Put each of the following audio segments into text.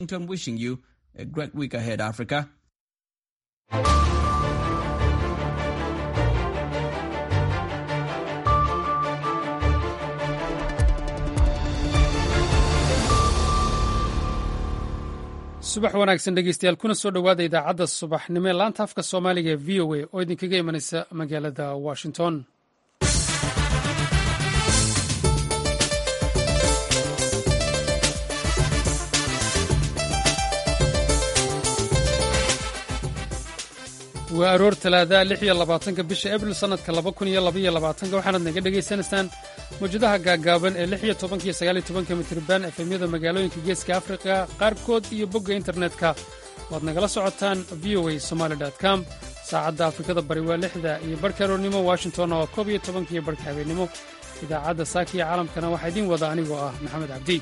wishing you a great week ahead, Africa. subax wanaagsan dhegeystayaal kuna soo dhowaada idaacadda subaxnimo ee laanta afka soomaaliga ee v o a oo idinkaga imanaysa magaalada washington waa aroor talaadaha lix iyo labaatanka bisha abril sannadka laba kun iyo labaiyo labaatanka waxaanaad naga dhegaysanaysaan mawjadaha gaagaaban ee lix iyo tobanka iyo sagaal iyo tobanka mitriban efemyada magaalooyinka geeska afrika qaarkood iyo bogga internetka waad nagala socotaan v o a somaali com saacadda afrikada bari waa lixda iyo barhka aroornimo washington oo koob iyo tobanka iyo barhka habeennimo idaacadda saaka iyo caalamkana waxaa idiin wada anigoo ah maxamed cabdi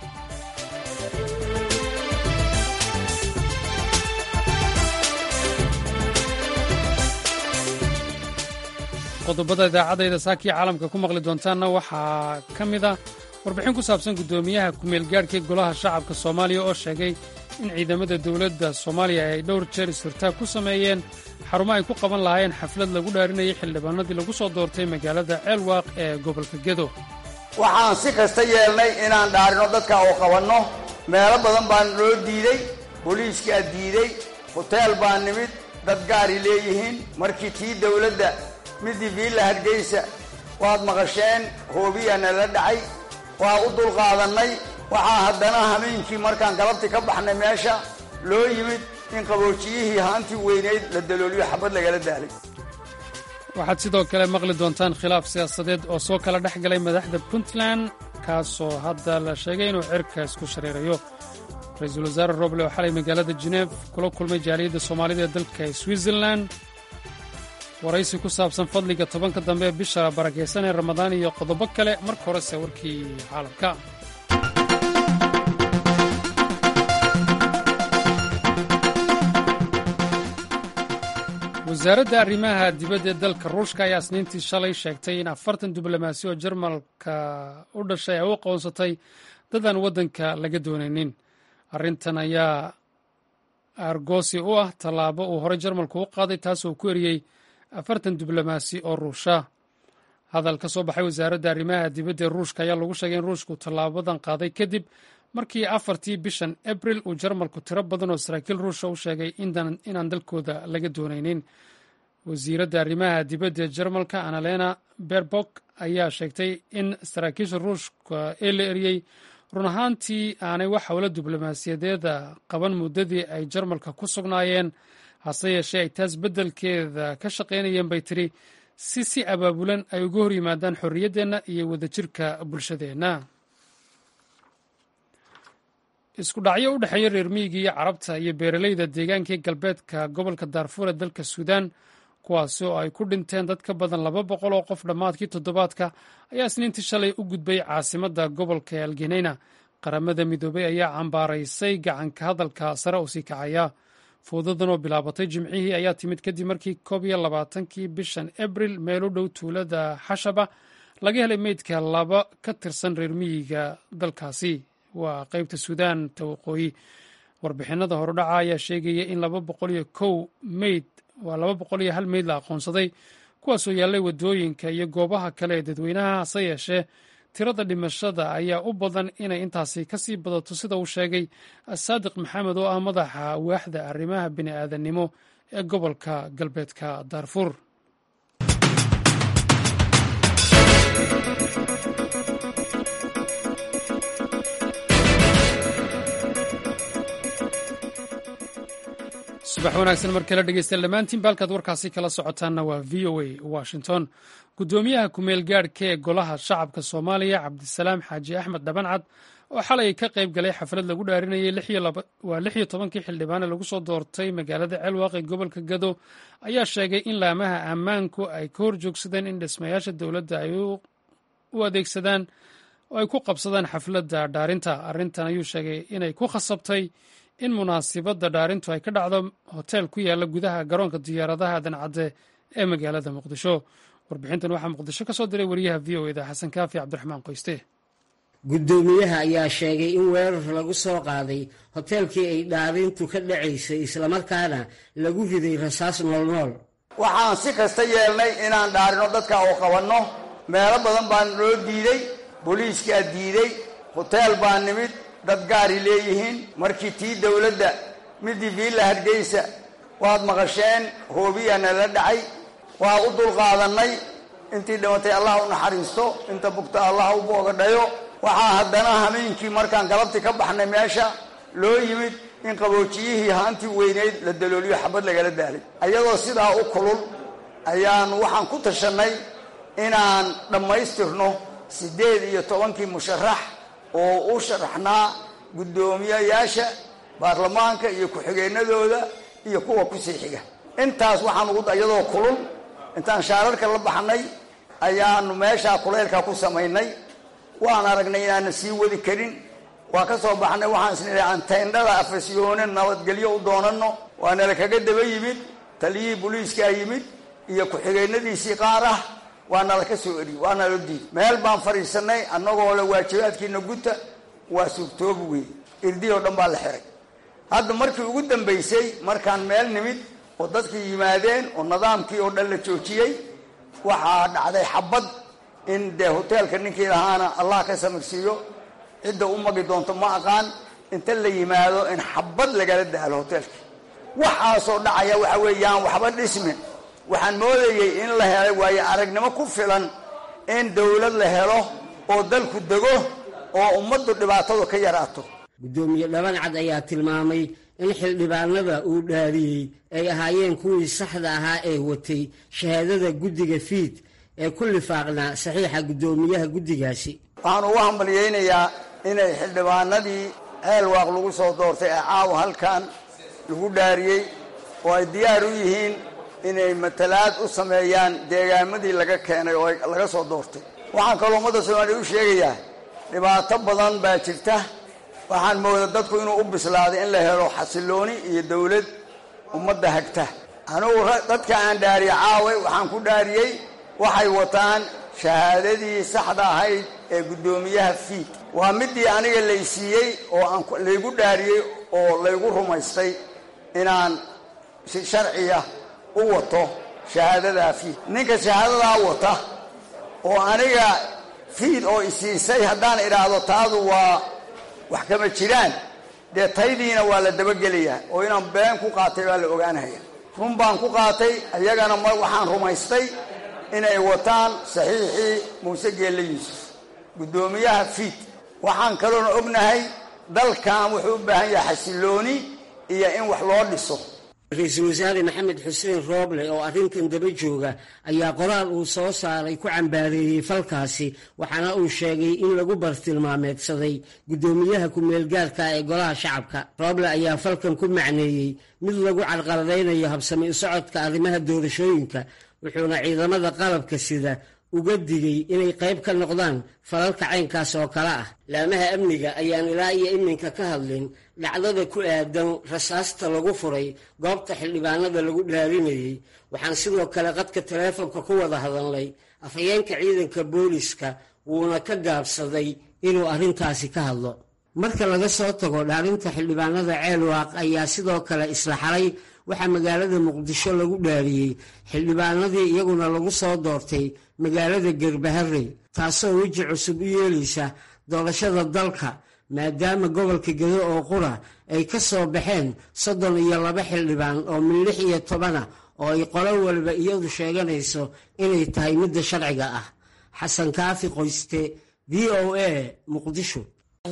qodobada idaacadayda saakiya caalamka ku maqli doontaanna waxaa ka mid a warbixin ku saabsan guddoomiyaha ku-meelgaadhkii golaha shacabka soomaaliya oo sheegay in ciidamada dowladda soomaaliya ay dhowr jeer is-hortaag ku sameeyeen xarumo ay ku qaban lahaayeen xaflad lagu dhaarinayay xildhibaanadii lagu soo doortay magaalada ceelwaaq ee gobolka gedo waxaan si kasta yeelnay inaan dhaarino dadka oo qabanno meelo badan baan loo diiday booliiskaa diiday hoteel baa nimid dad gaari leeyihiin markii tii dowladda midii viilla hargeysa waad maqasheen hoobiyaana la dhacay waa u dulqaadannay waxaa haddana hameenkii markaan galabtii ka baxnay meesha loo yimid in qaboojiyihii haantii weynayd la dalooliyo xabad lagala daalay waxaad sidoo kale maqli doontaan khilaaf siyaasadeed oo soo kala dhex galay madaxda puntland kaasoo hadda la sheegay inuu cirka isku shareerayo ra-iisul wasaare roble oo xalay magaalada geneef kula kulmay jaaliyadda soomaalida ee dalka switzerland waraysi ku saabsan fadliga tobanka dambe ee bisha barakaysan ee ramadaan iyo qodobo kale marka horese warkii caalamka wasaaradda arrimaha dibadda ee dalka ruushka ayaa isniintii shalay sheegtay in afartan diblomaasi oo jarmalka u dhashay ay u aqoonsatay dadaan waddanka laga doonaynin arrintan ayaa argosi u ah tallaabo uu horey jarmalku u qaaday taasoo ku eriyey afartan diblomaasi oo ruusha hadal ka soo baxay wasaaradda arrimaha dibadda ee ruushka ayaa lagu sheegay in ruushku tallaabadan qaaday kadib markii afartii bishan abril uu jarmalku tiro badan oo saraakiil ruusha u sheegay inaan dalkooda laga doonaynin wasiiradda arrimaha dibadda ee jarmalka annalena berbok ayaa sheegtay in saraakiisha ruushka ee la eriyey run ahaantii aanay wax howlo diblomaasiyadeeda qaban muddadii ay jarmalka ku sugnaayeen hase yeeshee ay taas beddelkeeda ka shaqaynayeen bay tidhi si si abaabulan ay uga hor yimaadaan xorriyaddeenna iyo wadajirka bulshadeenna isku dhacyo u dhexeeya reer miyiga iyo carabta iyo beeralayda deegaankii galbeedka gobolka daarfuur ee dalka suudaan kuwaasi oo ay ku dhinteen dad ka badan laba boqol oo qof dhammaadkii toddobaadka ayaa isniintii shalay u gudbay caasimadda gobolka ee algeneyna qaramada midoobay ayaa cambaaraysay gacanka hadalka sare u sii kacaya fowdadan oo bilaabatay jimcihii ayaa timid kadib markii koob iyo labaatankii bishan abril meel u dhow tuulada xashaba laga helay meydka laba ka tirsan reer miyiga dalkaasi waa qeybta suudaanta waqooyi warbixinada horudhaca ayaa sheegaya in laba boqol iyo kow meyd waa laba boqol iyo hal meyd la aqoonsaday kuwaasoo yaallay waddooyinka iyo goobaha kale ee dadweynaha hase yeeshee tirada dhimashada ayaa u badan inay intaasi ka sii badato sida uu sheegay saadiq maxamed oo ah madaxa waaxda arrimaha bini'aadannimo ee gobolka galbeedka daarfuur subax wanaagsan mar kale dhegeystayaal dhammaantiin baalkaad warkaasi kala socotaanna waa v o a washington guddoomiyaha ku-meel gaadhka ee golaha shacabka soomaaliya cabdisalaam xaaji axmed dhabancad oo xalay ka qayb galay xaflad lagu dhaarinayay waa lix iyo tobankii xildhibaane lagu soo doortay magaalada ceelwaaq ee gobolka gado ayaa sheegay in laamaha ammaanku ay ka hor joogsadeen in dhismayaasha dowladda ay u adeegsadaan oo ay ku qabsadaan xafladda dhaarinta arrintan ayuu sheegay inay ku khasabtay in munaasibadda dhaarintu ay ka dhacdo hoteel ku yaala gudaha garoonka diyaaradaha dancadde ee magaalada muqdisho warbixintan waxaa muqdisho ka soo diray wariyaha v o eda xasan kaafi cabdiraxmaan qoyste guddoomiyaha ayaa sheegay in weerar lagu soo qaaday hoteelkii ay dhaarintu ka dhacaysay islamarkaana lagu riday rasaas noolnool waxaan si kasta yeelnay inaan dhaarino dadka oo qabanno meelo badan baan loo diiday booliiskaa diiday hoteel baa nimid dad gaari leeyihiin markii tii dowladda midii viilla hargeysa waad maqasheen hoobiyaa nala dhacay waa u dulqaadannay intii dhimatay allah u naxariisto inta bugta allah u boogadhayo waxaa haddana hameenkii markaan galabti ka baxnay meesha loo yimid in qaboojiyihii haantii weyneyd la dalooliyo xabad lagala daalay ayadoo sidaa u kulul ayaan waxaan ku tashannay inaan dhammaystirno siddeed iyo tobankii musharax oo u sharaxnaa guddoomiyayaasha baarlamaanka iyo ku-xigeenadooda iyo kuwa kusii xiga intaas waxaan ugu iyadoo kulul intaan shaararka la baxnay ayaanu meeshaa kuleylka ku samaynay waan aragnay inaana sii wadi karin waa ka soo baxnay waxaan isnidhi aan tayndhada afasyoone nabadgelyo u doonanno waa nala kaga daba yimid taliyihii booliiskaa yimid iyo ku-xigeenadiisii qaar ah waa nala ka soo eri waa nala diid meel baan fadhiisanay annagoo le waajibaadkiina guta waa suurtoobi wey irdii oo dhan baa la xiray hadda markii ugu dambaysay markaan meel nimid oo dadkii yimaadeen oo nidaamkii oo dhan la joojiyey waxaa dhacday xabad in dee hoteelka ninkii lahaana allah ka samirsiiyo cidda u magi doonto ma aqaan inta la yimaado in xabad lagala daalo hoteelkii waxaasoo dhacaya waxa weeyaan waxba dhismin waxaan moodayey in la helay waayo aragnimo ku filan in dowlad la helo oo dalku dego oo ummaddu dhibaatadu ka yaraato guddoomiye dhabancad ayaa tilmaamay in xildhibaanada uu dhaariyey ay ahaayeen kuwii saxda ahaa ee watay shahaadada guddiga fiid ee ku lifaaqnaa saxiixa guddoomiyaha guddigaasi waxaan ugu hambalyaynayaa inay xildhibaanadii ceel waaq lagu soo doortay ee caawa halkan lagu dhaariyey oo ay diyaar u yihiin inay matalaad u sameeyaan deegaamadii laga keenay oo laga soo doortay waxaan kaloo ummadda soomaaliya u sheegayaa dhibaato badan baa jirta waxaan mooda dadku inuu u bislaaday in la helo xasilooni iyo dowlad ummadda hagta anugu dadka aan dhaariye caaway waxaan ku dhaariyey waxay wataan shahaadadii saxda ahayd ee guddoomiyaha fiid waa midii aniga laysiiyey oo aan laygu dhaariyey oo laygu rumaystay inaan si sharciya u wato shahaadadaa fiid ninka shahaadadaa wata oo aniga fiid oo isiisay haddaan idhaahdo taadu waa wax kama jiraan dee taydiina waa la dabagelayaa oo inaan been ku qaatay baa la ogaanaya run baan ku qaatay iyagana ma waxaan rumaystay inay wataan saxiixii muuse geelle yuusuf guddoomiyaha fiid waxaan kaloona ognahay dalkan wuxuu u baahan yahay xasilooni iyo in wax loo dhiso ra-iisul wasaare maxamed xuseen rooble oo arrintan daba jooga ayaa qoraal uu soo saaray ku cambaareeyey falkaasi waxaana uu sheegay in lagu bartilmaameedsaday guddoomiyaha ku-meelgaarka ee golaha shacabka rooble ayaa falkan ku macneeyey mid lagu carqaladaynayo habsami u socodka arrimaha doorashooyinka wuxuuna ciidamada qalabka sida uga digay inay qayb ka noqdaan falalka caynkaas oo kale ah laamaha amniga ayaan ilaa iyo iminka ka hadlin dhacdada ku aadan rasaasta lagu furay goobta xildhibaanada lagu dhaarinayey waxaan sidoo kale qadka taleefonka ku wada hadalnay afhayeenka ciidanka booliska wuuna ka gaabsaday inuu arrintaasi ka hadlo marka laga soo tago dhaarinta xildhibaanada ceelwaaq ayaa sidoo kale isla xalay waxaa magaalada muqdisho lagu dhaariyey xildhibaanadii iyaguna lagu soo doortay magaalada gerbaharey taasoo weji cusub u yeelaysa doorashada dalka maadaama gobolka gedo oo qura ay ka soo baxeen soddon iyo laba xildhibaan oo min lix iyo tobana oo ay qolo walba iyadu sheeganayso inay tahay midda sharciga ah xasan kaafi qoyste v o a muqdisho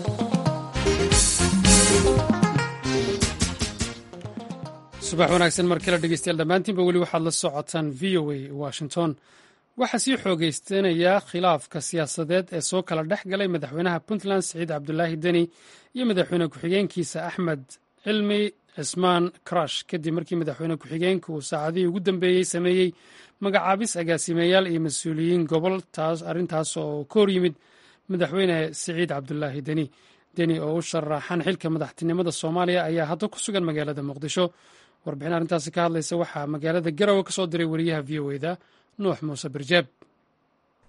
subax wanaagsan markala dhegeystayaal dhammaantiinba weli waxaad la socotaan v o a washington waxaa sii xoogeystanaya khilaafka siyaasadeed ee soo kala dhex galay madaxweynaha puntland siciid cabdulaahi deni iyo madaxweyne ku-xigeenkiisa axmed cilmi cismaan karash kadib markii madaxweyne ku-xigeenka uu saacadihii ugu dambeeyey sameeyey magacaabis agaasimeyaal iyo mas-uuliyiin gobol taas arrintaas oo ka hor yimid madaxweyne siciid cabdulaahi deni deni oo u sharaxan xilka madaxtinimada soomaaliya ayaa hadda ku sugan magaalada muqdisho warbixin arrintaasi ka hadlaysa waxaa magaalada garowe ka soo diray wariyaha v o eda nuux muuse birjeeb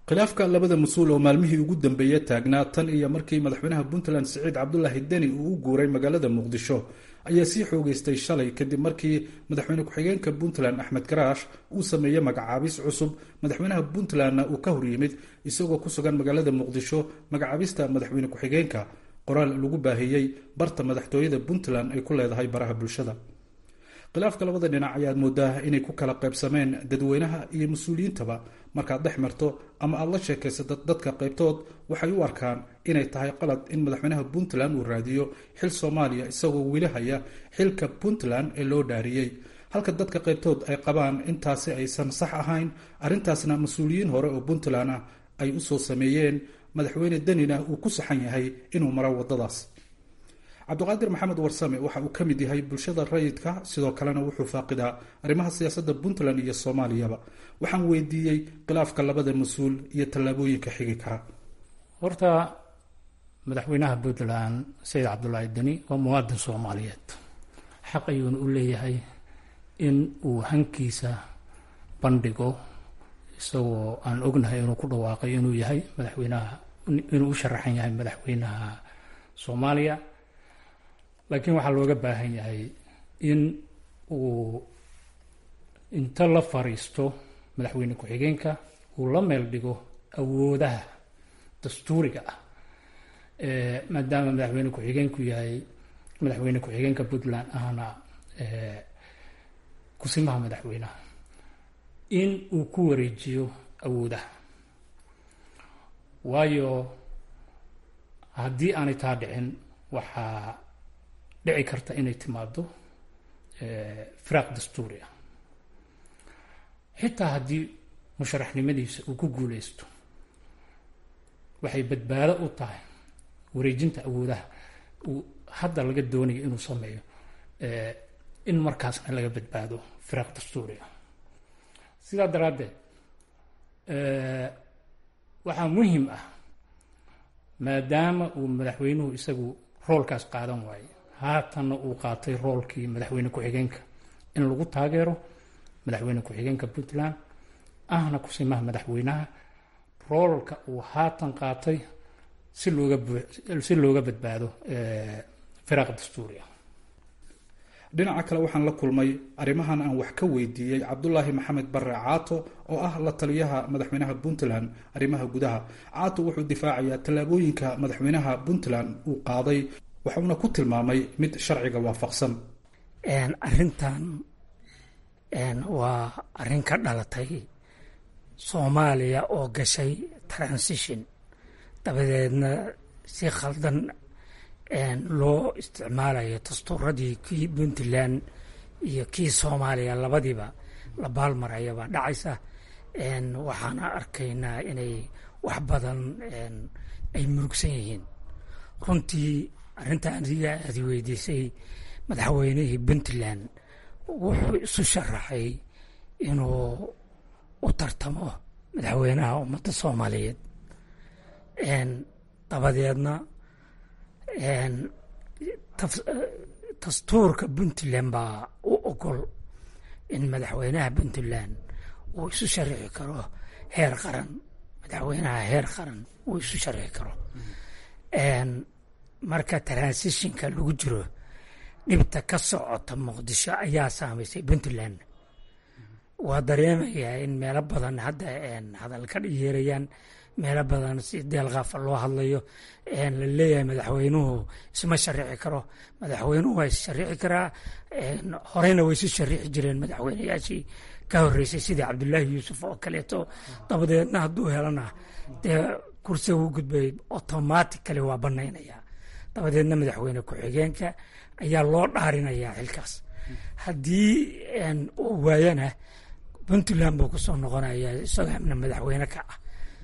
khilaafka labada mas-uul oo maalmihii ugu dambeeya taagnaa tan iyo markii madaxweynaha puntland siciid cabdulaahi deni uu u guuray magaalada muqdisho ayaa sii xoogeystay shalay kadib markii madaxweyne ku-xigeenka puntland axmed garaash uu sameeyey magacaabis cusub madaxweynaha puntlandna uu ka horyimid isagoo ku sugan magaalada muqdisho magacaabista madaxweyne ku-xigeenka qoraal lagu baahiyey barta madaxtooyada puntland ay ku leedahay baraha bulshada khilaafka labada dhinac ayaad moodaa inay ku kala qaybsameen dadweynaha iyo mas-uuliyiintaba markaad dhex marto ama aada la sheekaysato dadka qaybtood waxay u arkaan inay tahay qalad in madaxweynaha puntland uu raadiyo xil soomaaliya isagoo weli haya xilka puntland ee loo dhaariyey halka dadka qaybtood ay qabaan intaasi aysan sax ahayn arrintaasna mas-uuliyiin hore oo puntland ah ay usoo sameeyeen madaxweyne denina uu ku saxan yahay inuu maro waddadaas cabdiqaadir maxamed warsame waxa uu ka mid yahay bulshada rayidka sidoo kalena wuxuu faaqidaa arrimaha siyaasadda puntland iyo soomaaliyaba waxaan weydiiyey khilaafka labada mas-uul iyo tallaabooyinka xigi kara horta madaxweynaha puntland sayid cabdulaahi deni waa muwaadin soomaaliyeed xaq ayuuna u leeyahay in uu hankiisa bandhigo isagoo aan ognahay inuu ku dhawaaqay inuu yahay madaxweynaha inuu u sharaxan yahay madaxweynaha soomaaliya laakiin waxaa looga baahan yahay in uu inta la fariisto madaxweyne ku-xigeenka uu la meel dhigo awoodaha dastuuriga ah maadaama madaxweyne ku-xigeenku yahay madaxweyne ku-xigeenka puntland ahna kusimaha madaxweynaha in uu ku wareejiyo awoodaha waayo haddii aanay taa dhicin waxaa dhici karta inay timaado firaaq dastuuri ah xitaa haddii musharaxnimadiisa uu ku guuleysto waxay badbaado u tahay wareejinta awoodaha uu hadda laga doonayo inuu sameeyo in markaasna laga badbaado firaaq dastuuri ah sidaa daraaddeed waxaa muhim ah maadaama uu madaxweynuhu isagu roolkaas qaadan waaye haatanna uu qaatay roolkii madaxweyne ku-xigeenka in lagu taageero madaxweyne ku-xigeenka puntland ahna kusimaha madaxweynaha roolka uu haatan qaatay si looga si looga badbaado firaaq dastuuri ah dhinaca kale waxaan la kulmay arrimahan aan wax ka weydiiyey cabdulaahi maxamed bare caato oo ah la taliyaha madaxweynaha puntland arrimaha gudaha caato wuxuu difaacayaa tallaabooyinka madaxweynaha puntland uu qaaday waxauna ku tilmaamay mid sharciga waafaqsan arrintan waa arrin ka dhalatay soomaaliya oo gashay transition dabadeedna si khaldan loo isticmaalayo dastuuradii kii puntland iyo kii soomaaliya labadiiba la baalmaraya baa dhacaysa waxaana arkaynaa inay wax badan ay murugsan yihiin runtii arrinta adiga aadi weydiisay madaxweynihii puntland wuxuu isu sharaxay inuu u tartamo madaxweynaha ummadda soomaaliyeed dabadeedna dastuurka puntland baa u ogol in madaxweynaha puntland uu isu sharixi karo heer qaran madaxweynaha heer qaran uu isu sharixi karo marka transitionka lagu jiro dhibta ka socota muqdisho ayaa saamaysay puntland waa dareemayaa in meelo badan hadda hadal ka yeerayaan meelo badan si deelqaafa loo hadlayo la leeyahay madaxweynuhu isma sharici karo madaxweynuhu waa issharici karaa horeyna way isu sharici jireen madaxweyneyaashii ka horeysay sidii cabdulaahi yuusuf oo kaleeto dabadeedna hadduu helana dee kursiga u gudbay automatically waa banaynaya dabadeedna madaxweyne ku-xigeenka ayaa loo dhaarinayaa xilkaas haddii uu waayana puntland buu kusoo noqonaya isagoo madaxweyne ka ah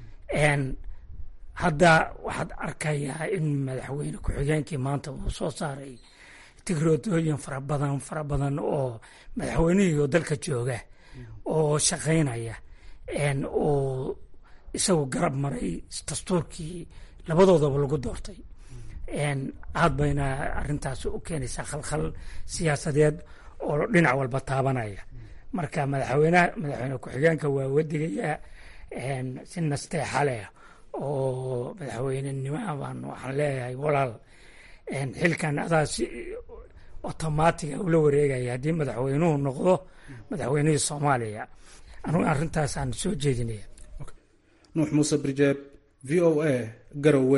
hadda waxaad arkayaa in madaxweyne ku-xigeenkii maanta uu soo saaray tigroodooyin fara badan fara badan oo madaxweynihii oo dalka jooga oo shaqaynaya uu isagu garab maray dastuurkii labadoodaba lagu doortay aad bayna arintaas u keenaysaa khalkhal siyaasadeed oo dhinac walba taabanaya marka madaxweyneha madaxweyne ku-xigeenka waa wadigayaa si nasteexa leh oo madaxweynenimo baan waxaan leeyahay walaal xilkan adaa si otomaatiga ula wareegaya haddii madaxweynuhu noqdo madaxweynihii soomaaliya anugu arrintaasaan soo jeedinaya nuux muuse birjeeb v o a garowe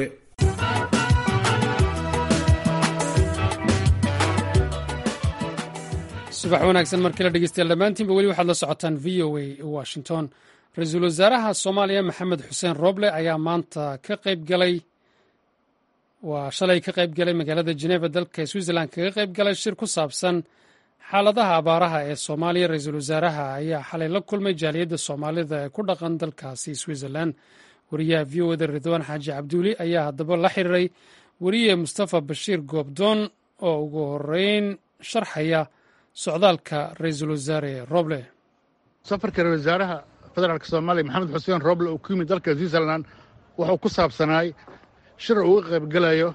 subax wanaagsan markii la dhegeystayaal dhammaantiinba weli waxaad la socotaan v o a washington ra-iisul wasaaraha soomaaliya maxamed xuseen roble ayaa maanta ka qayb galay waa shalay ka qayb galay magaalada jeneva dalka switzerland kaga qayb galay shir ku saabsan xaaladaha abaaraha ee soomaaliya ra-iisul wasaaraha ayaa xalay la kulmay jaaliyadda soomaalida ee ku dhaqan dalkaasi switzerland wariyaha v o da ridwaan xaaji cabduuli ayaa haddaba la xiriiray weriye mustafa bashiir goobdoon oo ugu horeyn sharxaya socdaalka ra-iisul wasaare roble safarka ra-isul wasaaraha federaalk soomaaliya maxamed xuseen roble uu ku yimid dalka switzerland wuxuu ku saabsanaay shir uu uga qaybgelayo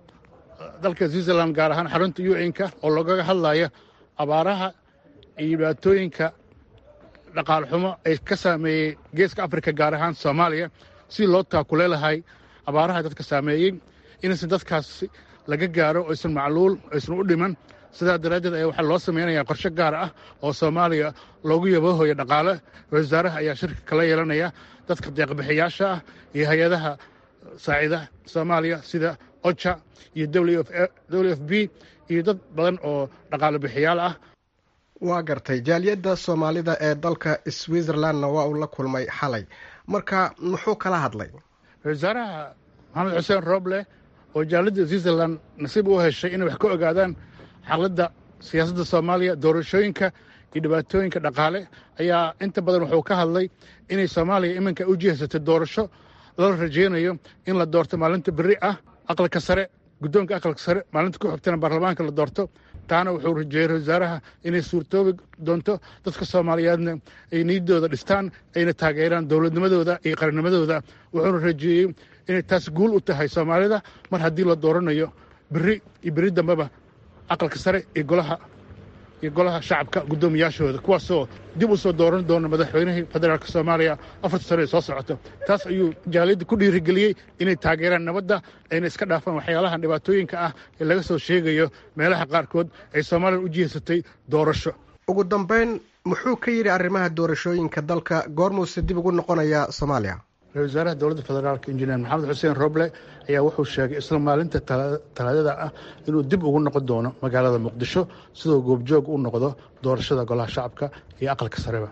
dalka switzerland gaar ahaan xarunta u n-ka oo lagaga hadlayo abaaraha iyo dhibaatooyinka dhaqaal xumo ay ka saameeyey geeska afrika gaar ahaan soomaaliya si loo taakule lahay abaaraha dadka saameeyey inaysan dadkaas laga gaaro aysan macluul aysan u dhiman sidaa daraaddeed ayaa waxaa loo samaynayaa qorshe gaar ah oo soomaaliya loogu yaboohoyo dhaqaale ra-isul wasaaraha ayaa shirka kala yeelanaya dadka deeqbixiyaasha ah iyo hay-adaha saacida soomaaliya sida oja iyo w f b iyo dad badan oo dhaqaale bixiyaal ah waa gartay jaaliyadda soomaalida ee dalka switzerlandna waa uu la kulmay xalay marka muxuu kala hadlay ra-isul wasaaraha maxamed xuseen roble oo jaaliyadda switzerland nasiib u heshay inay wax ka ogaadaan xaaladda siyaasadda soomaaliya doorashooyinka iyo dhibaatooyinka dhaqaale ayaa inta badan wuxuu ka hadlay inay soomaaliya iminka u jihaysatay doorasho lala rajaynayo in la doorto maalinta berri ah aqalka sare guddoonka aqalka sare maalinta ku xigtana baarlamaanka la doorto taana wuxuu rajeeyey ra wasaaraha inay suurtoobi doonto dadka soomaaliyeedna ay niyaddooda dhistaan ayna taageeraan dowladnimadooda iyo qarannimadooda wuxuuna rajeeyey inay taas guul u tahay soomaalida mar haddii la dooranayo berri iyo berri dambeba aqalka sare iyo golaha iyo golaha shacabka guddoomiyaashooda kuwaasoo dib u soo dooran doona madaxweynihii federaalk soomaaliya afarta sano ee soo socota taas ayuu jaaliyadda ku dhiirigeliyey inay taageeraan nabadda ayna iska dhaafaan waxyaalahan dhibaatooyinka ah ee laga soo sheegayo meelaha qaarkood ay soomaaliya u jihaysatay doorasho ugu dambeyn muxuu ka yidhi arrimaha doorashooyinka dalka goormuuse dib ugu noqonayaa soomaaliya ra-isul wasaaraha dowladda federaalk injineer maxamed xuseen roble ayaa wuxuu sheegay isla maalinta talaadada ah inuu dib ugu noqon doono magaalada muqdisho sidoo goobjoog u noqdo doorashada golaha shacabka iyo aqalka sareba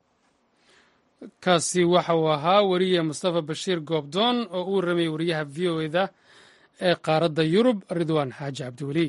kaasi waxa uu ahaa weriye mustafa bashiir goobdoon oo u warramayay wariyaha v o eda ee qaaradda yurub ridwaan xaaji cabdiweli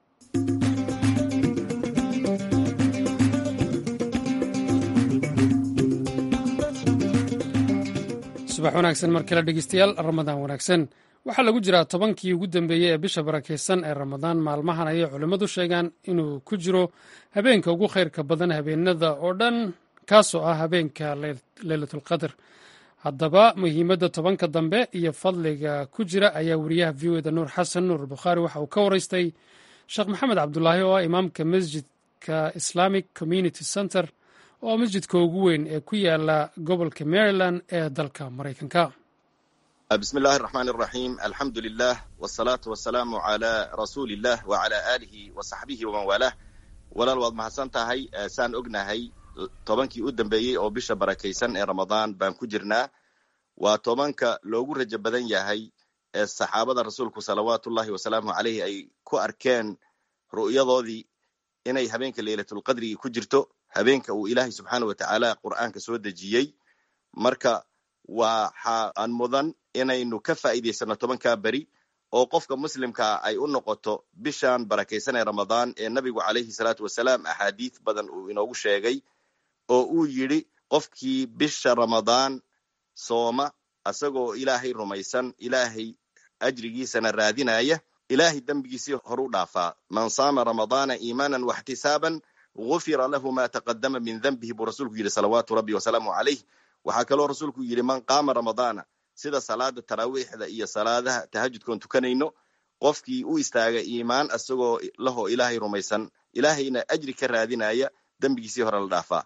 subax wanaagsan mar kale dhegeystayaal ramadaan wanaagsan waxaa lagu jiraa tobankii ugu dambeeyey ee bisha barakeysan ee ramadaan maalmahan ayay culimmadu sheegaan inuu ku jiro habeenka ugu khayrka badan habeenada oo dhan kaasoo ah habeenka leylatulqadr haddaba muhiimadda tobanka dambe iyo fadliga ku jira ayaa wariyaha v o da nuur xasan nuur bukhaari waxa uu ka waraystay sheekh maxamed cabdulaahi oo ah imaamka masjidka islamic community center oo masjidka ugu weyn ee ku yaala gobolka maryland ee dalka maraykanka bismi illaahi araxmaan araxiim alxamdu lilah wsalaatu wasalaamu cala rasuuli illah wacala aalihi wa saxbihi waman waalah walaal waad mahadsan tahay saan ognahay tobankii u dambeeyey oo bisha barakaysan ee ramadaan baan ku jirnaa waa tobanka loogu rajo badan yahay ee saxaabada rasuulku salawaatullahi wasalaamu caleyhi ay ku arkeen ru'yadoodii inay habeenka leylatulqadrigi ku jirto habeenka uu ilaahay subxaana wa tacaala qur'aanka soo dejiyey marka waxa aan mudan inaynu ka faa'iidaysano tobankaa beri oo qofka muslimkaa ay u noqoto bishan barakaysan ee ramadaan ee nabigu calayhi salaatu wasalaam axaadiis badan uu inoogu sheegay oo uu yidhi qofkii bisha ramadaan sooma asagoo ilaahay rumaysan ilaahay ajrigiisana raadinaya ilaahay dembigiisii horu dhaafaa man saama ramadaana iimaanan waxtisaaban gufira lahu ma taqadama min denbihi buu rasuulku yidhi salawaatu rabbi wasalaamu calayh waxaa kaloo rasuulku yidhi man qaama ramadaana sida salaada taraawiixda iyo salaadaha tahajudkoon tukanayno qofkii u istaaga iimaan asagoo lahoo ilaahay rumaysan ilaahayna ajri ka raadinaya dembigiisii hore la dhaafaa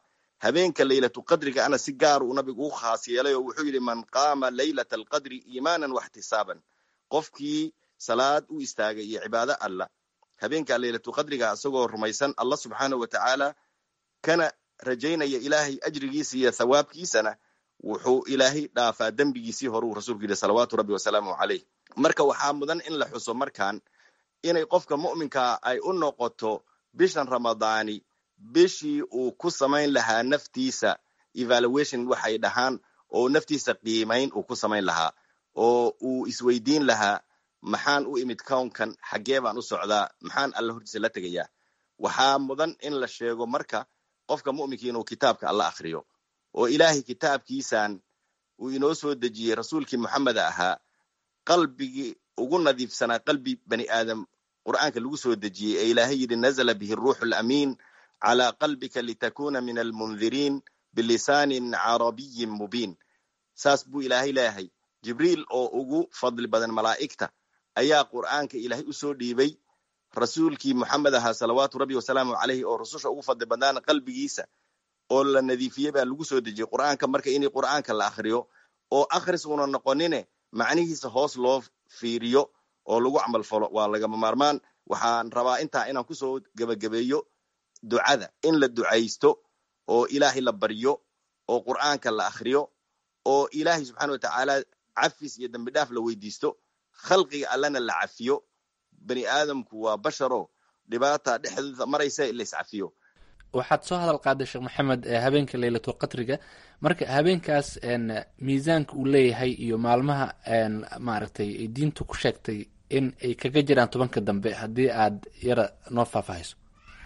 habeenka leylatu qadriga ana si gaar uu nabigu u khaas yeelay oo wuxuu yidhi man qaama leylata alqadri iimaanan waxtisaaban qofkii salaad u istaagay iyo cibaado alla habeenka leylatu qadriga isagoo rumaysan allah subxaanahu wa tacaala kana rajaynaya ilaahay ajrigiisa iyo thawaabkiisana wuxuu ilaahay dhaafaa dembigiisii hore uu rasuulku yidhi salawaatu rabbi wasalaamu caleyh marka waxaa mudan in la xuso markaan inay qofka mu'minkaa ay u noqoto bishan ramadaani bishii uu ku samayn lahaa naftiisa evaluation waxay dhahaan oo naftiisa qiimayn uu ku samayn lahaa oo uu isweydiin lahaa maxaan u imid kownkan xaggee baan u socdaa maxaan alla hortiisa la tegayaa waxaa mudan in la sheego marka qofka mu'minkii inuu kitaabka alla akhriyo oo ilaahay kitaabkiisan uu inoo soo dejiyey rasuulkii moxameda ahaa qalbigii ugu nadiifsanaa qalbi bani aadam qur'aanka lagu soo dejiyey ee ilaahay yidhi nazla bihi ruuxu lamiin calaa qalbika litakuna min almundiriin bilisaanin carabiyin mubiin saas buu ilaahay leeyahay jibriil oo ugu fadli badan malaa'igta ayaa qur'aanka ilaahay u soo dhiibay rasuulkii moxamed ahaa salawaatu rabbi wasalaamu caleyhi oo rususha ugu fadli badnaana qalbigiisa oo la nadiifiyey baa lagu soo dejiyey qur'aanka marka inay qur'aanka la akhriyo oo akhris una noqonine macnihiisa hoos loo fiiriyo oo lagu camal falo waa lagama maarmaan waxaan rabaa intaa inaan kusoo gebagabeeyo ducada in la ducaysto oo ilaahay la baryo oo qur'aanka la akhriyo oo ilaahay subxaana wa tacaala cafis iyo dembi dhaaf la weydiisto khalqiga allana la cafiyo bani aadamku waa basharo dhibaata dhexdooda maraysa la iscafiyo waxaad soo hadal qaaday sheekh maxamed habeenka leylatul qadriga marka habeenkaas miisaanka uu leeyahay iyo maalmaha maaragtay ay diintu ku sheegtay in ay kaga jiraan tobanka dambe haddii aad yara noo faahfaahayso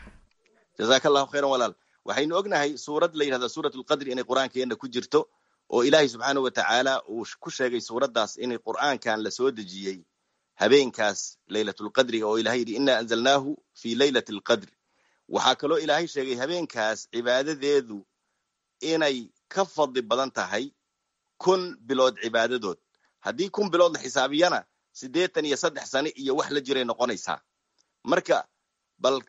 jazaaka allahu khayran walaal waxaynu ognahay suurad la yidhahda suurat lqadri inay qur'aankeena ku jirto oo ilaahay subxaana wa tacaala uu ku sheegay suuraddaas inay qur'aankan la soo dejiyey habeenkaas leylatulqadriga oo ilahay yidhi ina anzalnaahu fi leylati alqadri waxaa kaloo ilaahay sheegay habeenkaas cibaadadeedu inay ka fadli badan tahay kun bilood cibaadadood haddii kun bilood la xisaabiyana siddeetan iyo saddex sane iyo wax la jiray noqonaysaa marka bal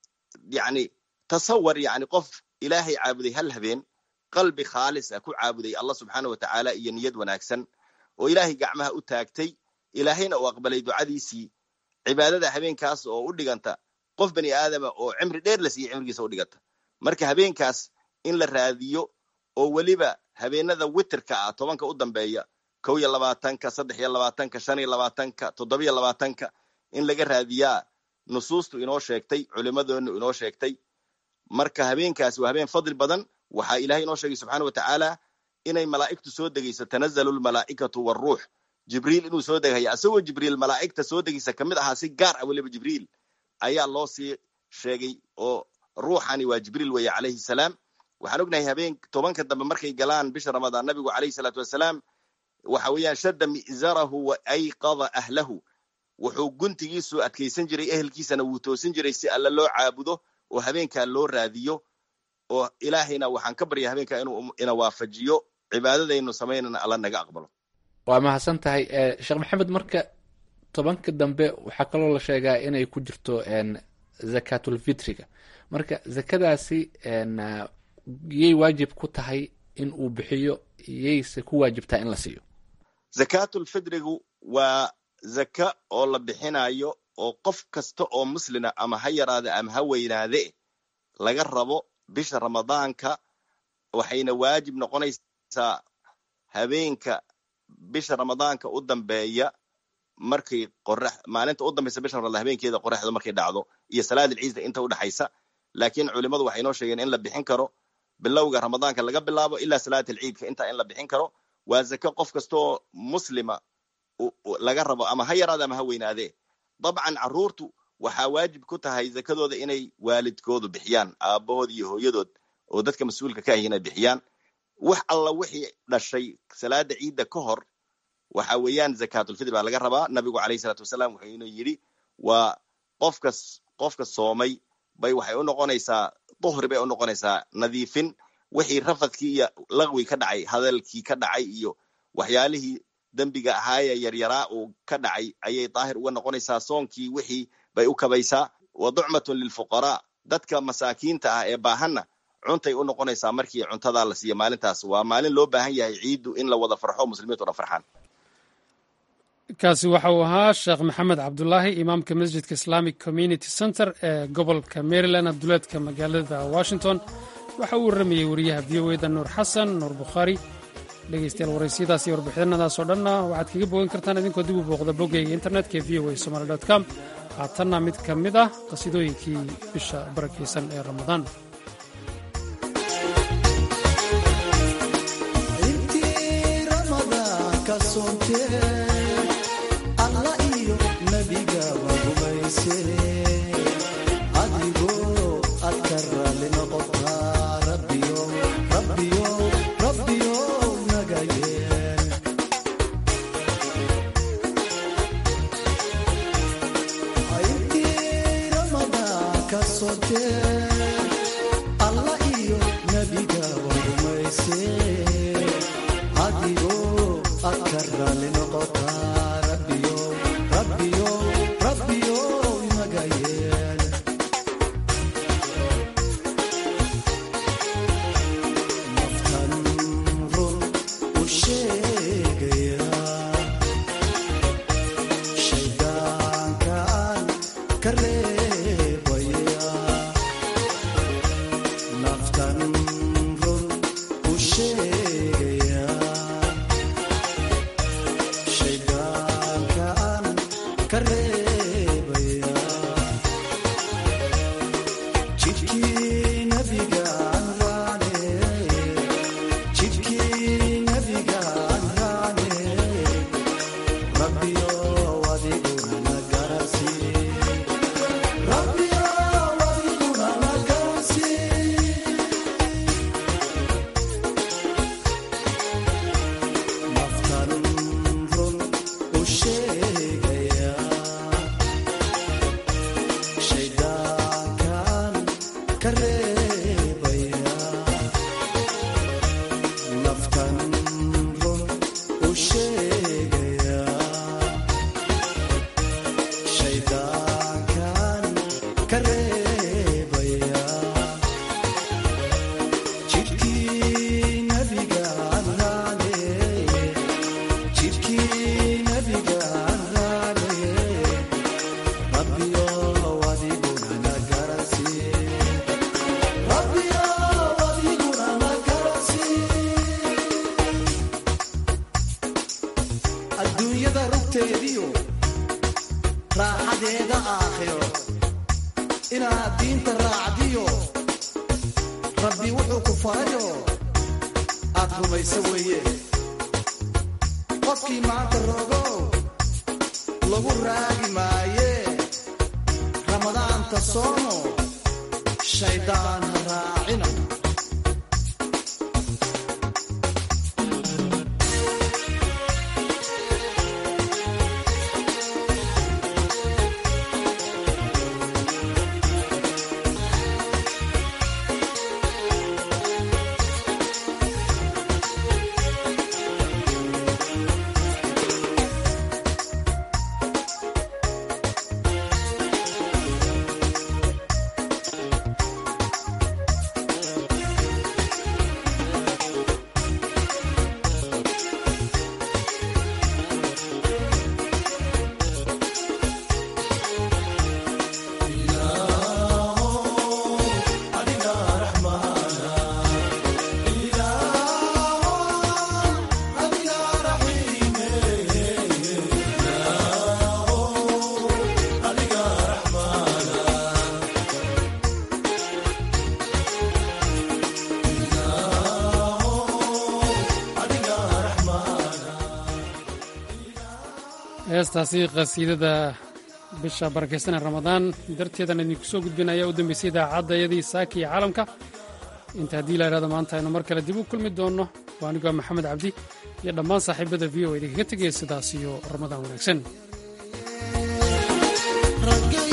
yacni tasawar yacni qof ilaahay caabuday hal habeen qalbi khaalis ah ku caabuday allah subxaana wa tacaala iyo niyad wanaagsan oo ilaahay gacmaha u taagtay ilaahayna uu aqbalay ducadiisii cibaadada habeenkaas oo u dhiganta qof bani aadama oo cimri dheer la siiyey cimrigiisa u dhiganta marka habeenkaas in la raadiyo oo weliba habeenada witerka ah tobanka u dambeeya kow iyo labaatanka saddex iyo labaatanka shan iyo labaatanka toddobiyo labaatanka in laga raadiyaa nusuustu inoo sheegtay culimadoonu inoo sheegtay marka habeenkaas waa habeen fadli badan waxaa ilahay inoo sheegay subxaana wa tacaala inay malaa'igtu soo degayso tanazalu lmalaa'ikatu waruux jibriil inuu soo degaya isagoo jibriil malaa'igta soo degaysa kamid ahaa si gaar ah weliba jibriil ayaa loo sii sheegay oo ruuxani waa jibriil weeye calayhi salaam waxaan ognahay habeen tobanka dambe markay galaan bisha ramadaan nabigu calayhi salaatu wasalaam waxa weeyaan shadda mi'zarahu wa ayqada ahlahu wuxuu guntigiisu adkaysan jiray ehelkiisana wuu toosin jiray si alle loo caabudo oo habeenkaa loo raadiyo oo ilaahayna waxaan ka barya habeenkaa inuu ina waafajiyo cibaadadaynu samaynana alla naga aqbalo waa mahadsan tahay sheekh maxamed marka tobanka dambe waxaa kaloo la sheegaa inay ku jirto zakatulfitriga marka zakadaasi yay waajib ku tahay in uu bixiyo yayse ku waajibtaa in la siiyo zakatulfitrigu waa zaka oo la bixinayo oo qof kasta oo muslina ama ha yaraade ama ha weynaade laga rabo bisha ramadaanka waxayna waajib noqonaysaa habeenka bisha ramadaanka u dambeeya markay qorax maalinta u dambaysa bisha ramadaan habeenkeeda qoraxda markay dhacdo iyo salaad alciisda inta udhexaysa laakiin culimadu waxay noo sheegeen in la bixin karo bilowga ramadaanka laga bilaabo ilaa salaat alciidka intaa in la bixin karo waa zaka qof kastaoo muslima laga rabo ama ha yaraade ama ha weynaadee dabcan carruurtu waxaa waajib ku tahay zakadooda inay waalidkoodu bixiyaan aabahood iyo hooyadood oo dadka mas-uulka ka ahi inay bixiyaan wax alla wixii dhashay salaada ciidda ka hor waxa weeyaan zakatulfitr baa laga rabaa nabigu calayhi salaatu wasalaam wuxuu inuu yidhi waa qofka qofka soomay bay waxay u noqonaysaa duhri bay u noqonaysaa nadiifin wixii rafadkii iyo laqwi ka dhacay hadalkii ka dhacay iyo waxyaalihii dembiga ahaayee yaryaraa uu ka dhacay ayay daahir uga noqonaysaa soonkii wixii bay u kabaysaa wa ducmatun lilfuqaraa dadka masaakiinta ah ee baahanna cuntay u noqonaysaa markii cuntadaa la siiyo maalintaas waa maalin loo baahan yahay ciiddu in la wada farxo muslimiintu dhan farxaan kaasi waxa uu ahaa sheekh maxamed cabdulaahi imaamka masjidka islamic community center ee gobolka maryland abduleedka magaalada washington waxa uu warramayey wariyaha v o eda nuur xasan nuur bukhaari dhegeystayaal waraysiyadaas iyo warbixinadaas oo dhanna waxaad kaga bogan kartaan idinkoo dib u booqda boggayga internetka ee v o a somaly com haatanna mid ka mid ah qasidooyinkii bisha barakaysan ee ramadaan heestaasi qasiidada bisha barakaysan ee ramadaan darteedan idinku soo gudbin ayaa u dambeysay idaacadayadii saaka iyo caalamka inta haddii la idhahdo maanta aynu mar kale dib u kulmi doonno waa anigoo maxamed cabdi iyo dhammaan saaxiibada v o idinkaga tegaya sidaas iyo ramadaan wanaagsan